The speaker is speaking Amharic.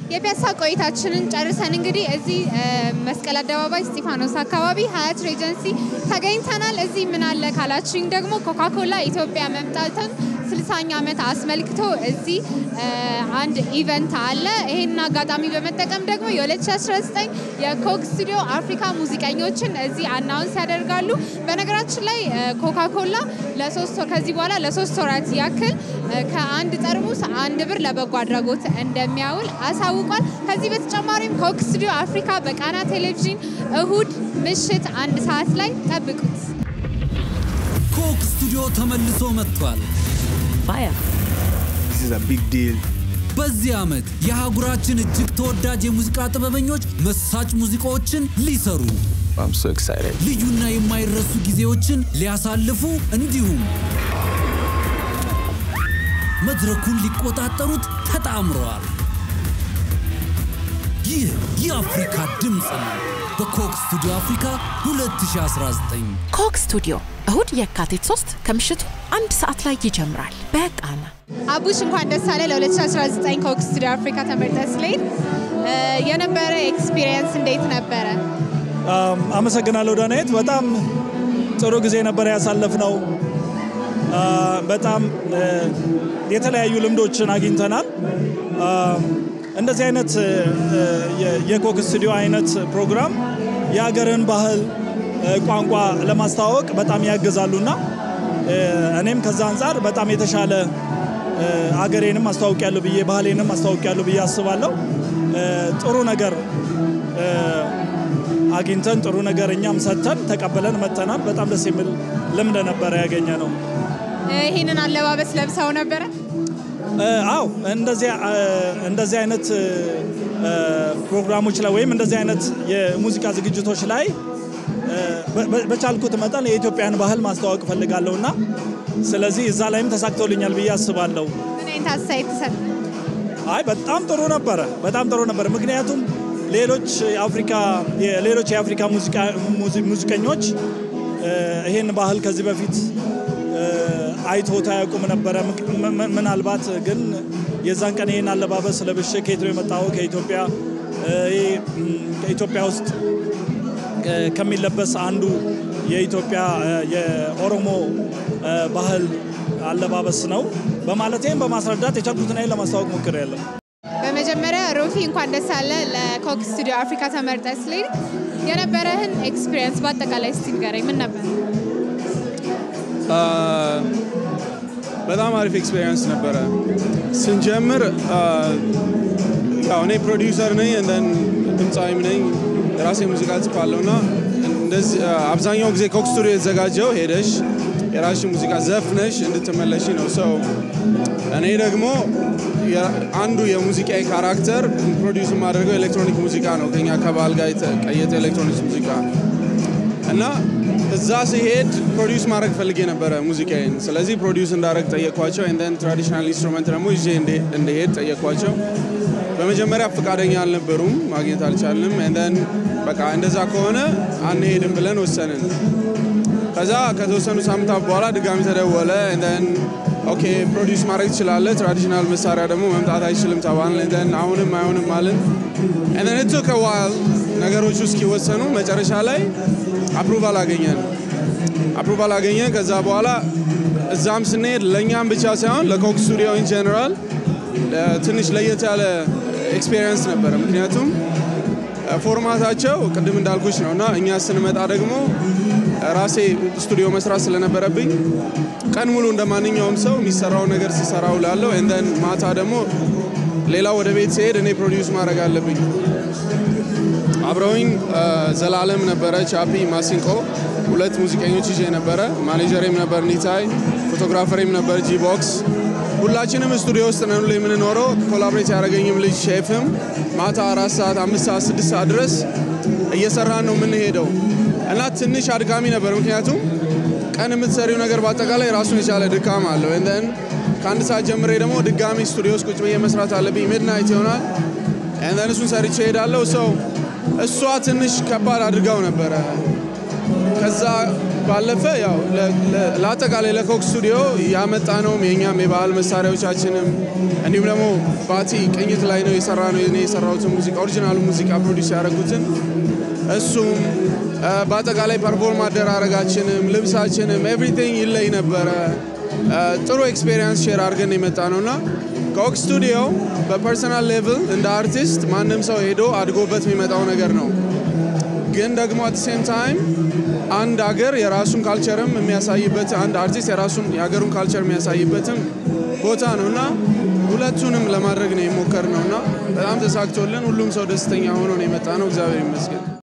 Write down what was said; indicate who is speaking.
Speaker 1: የፒያሳ ቆይታችንን ጨርሰን እንግዲህ እዚህ እ፣ መስቀል አደባባይ እስጢፋኖስ አካባቢ ሀያት ሬጀንሲ ተገኝተናል። እዚህ ምን አለ ካላችሁኝ ደግሞ ኮካኮላ ኢትዮጵያ መምጣትን ስልሳኛ ዓመት አስመልክቶ እዚህ እ፣ አንድ ኢቨንት አለ። ይህንን አጋጣሚ በመጠቀም ደግሞ የ2019 የኮክ ስቱዲዮ አፍሪካ ሙዚቀኞችን እዚህ አናውንስ ያደርጋሉ። በነገራችን ላይ እ፣ ኮካኮላ ለሶስት ወር ከዚህ በኋላ ለሶስት ወራት ያክል እ፣ ከአንድ ጠርሙስ አንድ ብር ለበጎ አድራጎት እንደሚያውል አሳውቋል። ከዚህ በተጨማሪም ኮክ ስቱዲዮ አፍሪካ በቃና ቴሌቪዥን እሁድ ምሽት አንድ ሰዓት ላይ ጠብቁት።
Speaker 2: ኮክ ስቱዲዮ ተመልሶ መጥቷል።
Speaker 3: Fire.
Speaker 4: This is a big deal.
Speaker 2: በዚህ ዓመት የአህጉራችን እጅግ ተወዳጅ የሙዚቃ ጥበበኞች መሳጭ ሙዚቃዎችን ሊሰሩ
Speaker 4: I'm so excited.
Speaker 2: ልዩና የማይረሱ ጊዜዎችን ሊያሳልፉ እንዲሁም መድረኩን ሊቆጣጠሩት ተጣምረዋል። ይህ የአፍሪካ ድምፅ ነው። በኮክ ስቱዲዮ አፍሪካ 2019
Speaker 3: ኮክ ስቱዲዮ እሁድ የካቲት 3 ከምሽቱ አንድ ሰዓት ላይ ይጀምራል። በቃና
Speaker 1: አቡሽ እንኳን ደስ አለ ለ2019 ኮክ ስቱዲዮ አፍሪካ ተመርጠ ስለሄድ የነበረ ኤክስፒሪየንስ እንዴት ነበረ?
Speaker 5: አም፣ አመሰግናለሁ ዳናየት። በጣም ጥሩ ጊዜ ነበር ያሳለፍነው። አ፣ በጣም እ፣ የተለያዩ ልምዶችን አግኝተናል። አም፣ እንደዚህ አይነት እ፣ የ- የኮክ ስቱዲዮ አይነት ፕሮግራም የሀገርን ባህል እ፣ ቋንቋ ለማስተዋወቅ በጣም ያግዛሉና እ፣ እኔም ከዛ አንጻር በጣም የተሻለ እ፣ አገሬንም አስተዋውቂያለሁ ብዬ ባህሌንም አስተዋውቂያለሁ ብዬ አስባለሁ። እ፣ ጥሩ ነገር እ፣ አግኝተን ጥሩ ነገር እኛም ሰጥተን ተቀበለን መጥተናል። በጣም ደስ የሚል ልምድ ነበረ ያገኘ ነው።
Speaker 1: ይህንን አለባበስ ለብሰው ነበረ?
Speaker 5: እ፣ አዎ እንደዚህ እ፣ እንደዚህ አይነት እ፣ ፕሮግራሞች ላይ ወይም እንደዚህ አይነት የሙዚቃ ዝግጅቶች ላይ እ፣ በ- በ- በቻልኩት መጠን የኢትዮጵያን ባህል ማስተዋወቅ እፈልጋለሁ እና ስለዚህ እዛ ላይም ተሳክቶልኛል ብዬ አስባለሁ።
Speaker 1: ምን አይነት አስተያየት ትሰጥ?
Speaker 5: አይ በጣም ጥሩ ነበረ፣ በጣም ጥሩ ነበረ። ምክንያቱም ሌሎች የአፍሪካ ሌሎች የአፍሪካ ሙዚቃ ሙዚ- ሙዚቀኞች እ፣ ይሄን ባህል ከዚህ በፊት እ፣ አይቶት አያውቁም ነበረ። ምክ- ም- ም- ምናልባት ግን የዛን ቀን ይሄን አለባበስ ለብሼ ከየት ነው የመጣው ከኢትዮጵያ እ፣ ይሄ፣ ም፣ ከኢትዮጵያ ውስጥ እ፣ ከሚለበስ አንዱ የኢትዮጵያ እ፣ የኦሮሞ እ፣ ባህል አለባበስ ነው በማለት ይህም በማስረዳት የቻልኩትን ያህል ለማስታወቅ ሞክሬያለሁ።
Speaker 1: በመጀመሪያ ሮፊ እንኳን ደስ አለ ለኮክ ስቱዲዮ አፍሪካ ተመርጠ ስለሄድ የነበረህን ኤክስፒሪየንስ በአጠቃላይ እስቲ ንገረኝ። ምን ነበር?
Speaker 6: በጣም አሪፍ ኤክስፔሪንስ ነበረ። ስንጀምር አ፣ ያው እኔ ፕሮዲውሰር ነኝ እንደን ድምፃዊም ነኝ የራሴ ሙዚቃ ጽፋለሁ እና እንደዚህ አ፣ አብዛኛው ጊዜ ኮክ ስቱዲዮ የተዘጋጀው ሄደሽ የራስሽ ሙዚቃ ዘፍነሽ እንድትመለሽ ነው። ሰው እኔ ደግሞ የ- አንዱ የሙዚቃ ካራክተር ፕሮዲውስ የማደርገው ኤሌክትሮኒክ ሙዚቃ ነው ከኛ ከባህል ጋር የተቀየጠ ኤሌክትሮኒክስ ሙዚቃ እና እዛ ሲሄድ ፕሮዲውስ ማድረግ ፈልጌ ነበረ ሙዚቃዬን። ስለዚህ ፕሮዲውስ እንዳደረግ ጠየኳቸው። ንደን ትራዲሽናል ኢንስትሩመንት ደግሞ ይዤ እንደ- እንደሄድ ጠየኳቸው። በመጀመሪያ ፈቃደኛ አልነበሩም፣ ማግኘት አልቻልንም። ንደን በቃ እንደዛ ከሆነ አንሄድም ብለን ወሰንን። ከዛ ከተወሰኑ ሳምንታት በኋላ ድጋሚ ተደወለ። ንደን ኦኬ ፕሮዲውስ ማድረግ ትችላለህ፣ ትራዲሽናል መሳሪያ ደግሞ መምጣት አይችልም ተባልን። ንደን አሁንም አይሆንም አልን። ንደን ኢት ቱክ አ ዋይል ነገሮቹ እስኪወሰኑ መጨረሻ ላይ አፕሩቫል አገኘን። አፕሩቫል አገኘን። ከዛ በኋላ እዛም ስንሄድ ለእኛም ብቻ ሳይሆን ለኮክ ስቱዲዮ ኢን ጀነራል ትንሽ ለየት ያለ ኤክስፔሪየንስ ነበረ። ምክንያቱም ፎርማታቸው ቅድም እንዳልኩሽ ነው እና እኛ ስንመጣ ደግሞ ራሴ ስቱዲዮ መስራት ስለነበረብኝ ቀን ሙሉ እንደ ማንኛውም ሰው የሚሰራውን ነገር ሲሰራ ውላለሁ። እንደን ማታ ደግሞ ሌላ ወደ ቤት ሲሄድ እኔ ፕሮዲውስ ማድረግ አለብኝ። አብረውኝ አ፣ ዘላለም ነበረ፣ ቻፒ፣ ማሲንቆ ሁለት ሙዚቀኞች ይዤ ነበረ። ማኔጀሬም ነበር ኒታይ፣ ፎቶግራፈሬም ነበር ጂ ቦክስ። ሁላችንም ስቱዲዮ ውስጥ ነን ሁሌ የምንኖረው። ኮላብሬት ያደረገኝም ልጅ ሼፍም ማታ አራት ሰዓት አምስት ሰዓት ስድስት ሰዓት ድረስ እየሰራን ነው የምንሄደው እና ትንሽ አድካሚ ነበር። ምክንያቱም ቀን የምትሰሪው ነገር በአጠቃላይ ራሱን የቻለ ድካም አለው። እንደን ከአንድ ሰዓት ጀምሬ ደግሞ ድጋሚ ስቱዲዮ ውስጥ ቁጭ ብዬ መስራት አለብኝ። ሚድናይት ይሆናል። እንደን እሱን ሰርቼ እሄዳለሁ። ሰው እሷ ትንሽ ከባድ አድርጋው ነበረ። ከዛ ባለፈ ያው ለ- ለ- ለአጠቃላይ ለኮክ ስቱዲዮ ያመጣነውም የእኛም የባህል መሳሪያዎቻችንም እንዲሁም ደግሞ ባቲ ቅኝት ላይ ነው የሰራ ነው እኔ የሰራሁትን ሙዚቃ ኦሪጂናሉ ሙዚቃ ፕሮዲስ ያደረጉትን እሱም እ፣ በአጠቃላይ ፐርፎርም አደራረጋችንም ልብሳችንም ኤቭሪቲንግ ይለይ ነበረ። እ፣ ጥሩ ኤክስፔሪንስ ሼር አድርገን የመጣ ነው እና ኮክ ስቱዲዮ በፐርሰናል ሌቭል እንደ አርቲስት ማንም ሰው ሄዶ አድጎበት የሚመጣው ነገር ነው። ግን ደግሞ አት ሴም ታይም አንድ ሀገር የራሱን ካልቸርም የሚያሳይበት አንድ አርቲስት የራሱን የሀገሩን ካልቸር የሚያሳይበትም ቦታ ነው እና ሁለቱንም ለማድረግ ነው የሞከር ነው እና በጣም ተሳክቶልን ሁሉም ሰው ደስተኛ ሆኖ ነው የመጣ ነው። እግዚአብሔር ይመስገን።